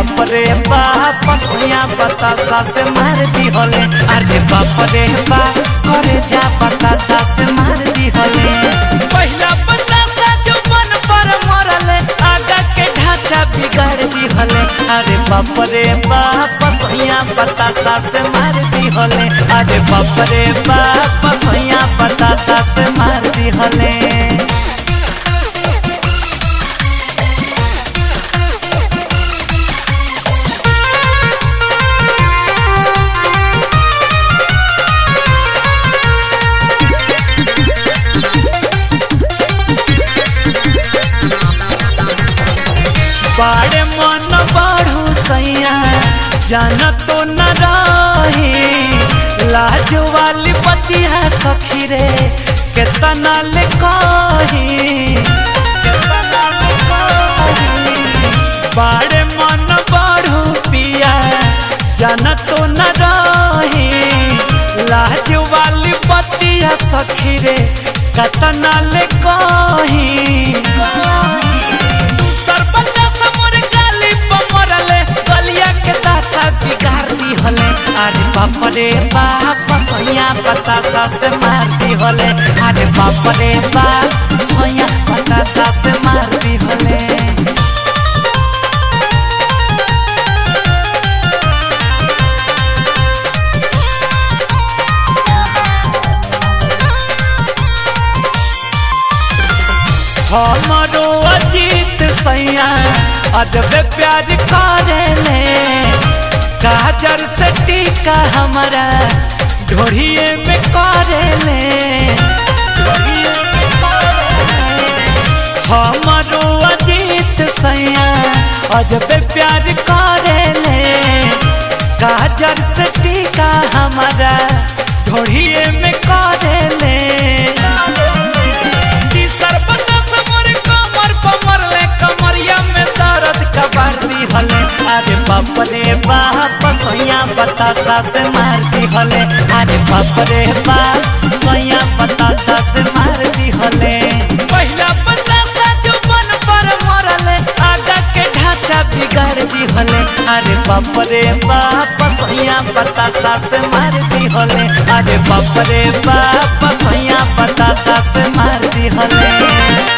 बाप रे बाप सोया बतासा से मार दी होले अरे बाप रे बाप करे जा बतासा से मार दी होले पहला बतासा जो मन पर मरले आगा के ढांचा बिगाड़ दी होले अरे बाप रे बाप सोया बतासा से मार दी होले अरे बाप रे बाप सोया बतासा से मार दी होले बाड़े मन बाढ़ू सैया जान तो न रही लाज वाली पतिया सखी रे केतना ले कही केतना ले कही बाड़े मन बाढ़ू पिया जान तो न रही लाज वाली पतिया सखी रे केतना ले कही सरपंच समोर गाली पमरले गलिया के दासा बिगाड़ दी हले अरे बाप रे बाप सैया बतासा से मार दी हले अरे बाप रे बाप सैया बतासा से मार दी हले हमारो अजीत सैया अजब प्यार करेले काजर से टीका हमारा ढोड़िए में करेले ढोड़िए में करेले। हमारो अजीत सैया अजब प्यार करेले काजर से टीका हमारा ढोड़िए में करेले दी सरपंच समोर कमर पमर ले कमरिया में दर्द कबार दी हले अरे बाप रे बाप सैया बतासा से मार दी हले अरे बाप रे बाप सैया बतासा से मार दी हले पहला बतासा जो मन पर मरले आगा के ढांचा बिगाड़ दी हले अरे बाप रे बाप सैया बतासा से मार दी हले अरे बाप रे बाप